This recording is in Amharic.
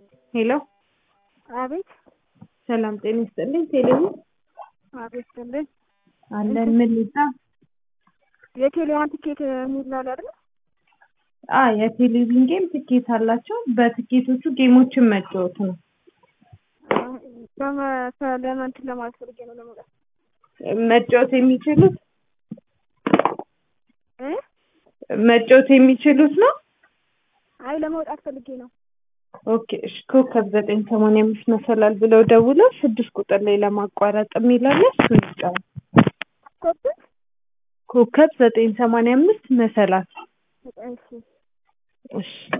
ሄሎ አቤት ሰላም ጤና ይስጥልኝ። ቴሌቪ አቤት ስልኝ አለን ምን ልጣ የቴሌዋን ትኬት የሚል ነው አይደል? አ የቴሌቪዥን ጌም ትኬት አላቸው። በትኬቶቹ ጌሞችን መጫወት ነው። ለመንት ለማለት ፈልጌ ነው ለመውጣት መጫወት የሚችሉት እ መጫወት የሚችሉት ነው። አይ ለመውጣት ፈልጌ ነው። ኦኬ እሺ። ኮከብ ዘጠኝ ሰማንያ አምስት መሰላል ብለው ደውለው ስድስት ቁጥር ላይ ለማቋረጥ የሚላለ እሱን ይጫኑ። ኮብት ኮከብ ዘጠኝ ሰማንያ አምስት መሰላል እሺ እሺ